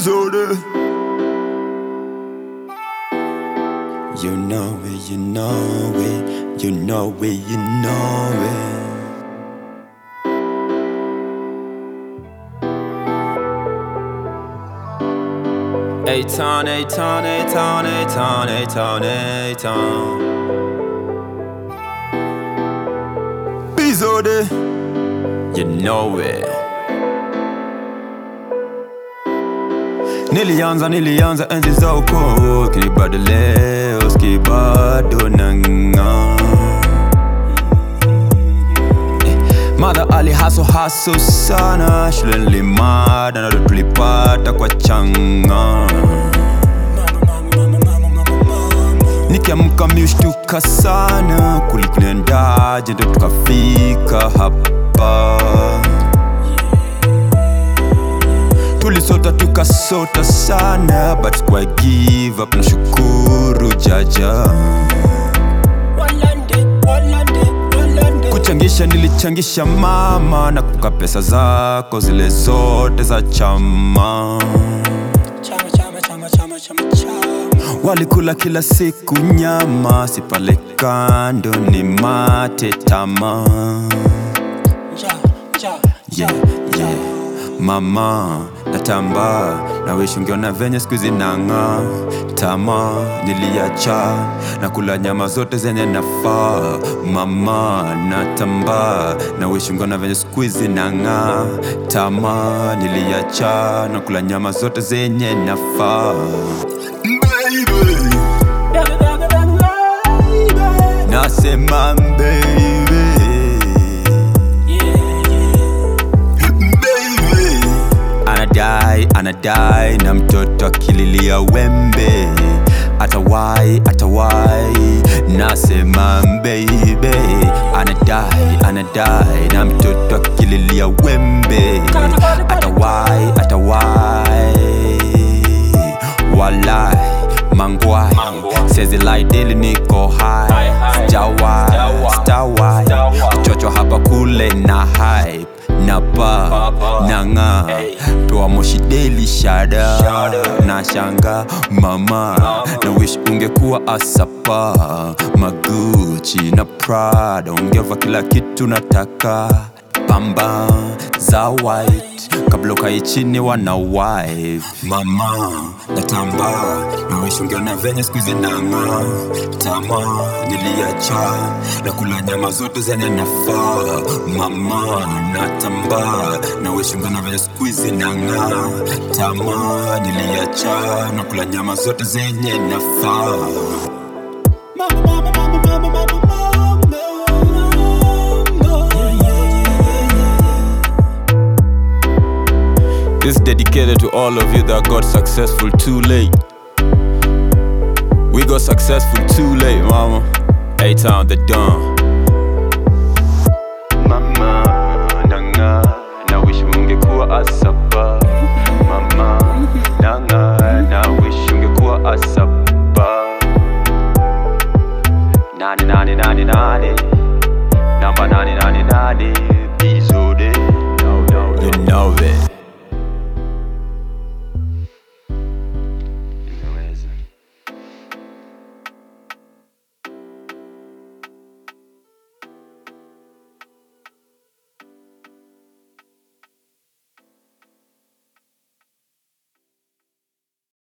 Bizode. You know it, you know it, you know it, you know it. A-Town, A-Town, A-Town, A-Town, A-Town, A-Town Bizode You know it Nilianza, nilianza enzi za ukoo Kilibado leo, skibado nang'aa Mother ali haso haso sana shule nilimada na ndo tulipata kwa changa Nikiamka miushtuka sana kulikunendaje ndo tukafika hapa Tulisota tukasota sana but kwa give up nashukuru jaja Walande, walande, walande. Kuchangisha nilichangisha mama na kuka pesa zako zile zote za chama Chama, chama, chama, chama, chama, chama. Walikula kila siku nyama, si pale kando ni mate tama Nja, nja, yeah, nja, yeah. Mama natamba na wish ungeona venye siku hizi nang'aa tama niliacha na kula nyama zote zenye nafaa mama natamba na wish ungeona venye siku hizi nang'aa tama niliacha na kula nyama zote zenye nafaa Baby. Baby, baby, baby, baby. Nasema baby Yeah, baby anadai anadai na mtoto akililia wembe atawai atawai nasema baby anadai anadai na mtoto akililia wembe atawai atawai walai mangwai sezilaidili niko hai sijawai sitawai chocho hapa kule na hype na pa na ng'a toa moshi daily shada na shanga mama na wish ungekuwa asapa maguchi na prada ungeva kila kitu nataka pamba za white kabla ukae chini wana wife mama natamba na wish ungeona venye siku hizi nang'aa tama niliacha na kula nyama zote zenye nafaa mama natamba na wish ungeona venye siku hizi nang'aa tama niliacha na kula nyama zote zenye nafaa Mama, mama, mama, mama, mama, mama. Yeah, yeah, yeah, yeah. This is dedicated to all of you that got successful too late. We got successful too late, mama. A-Town, the Dawn.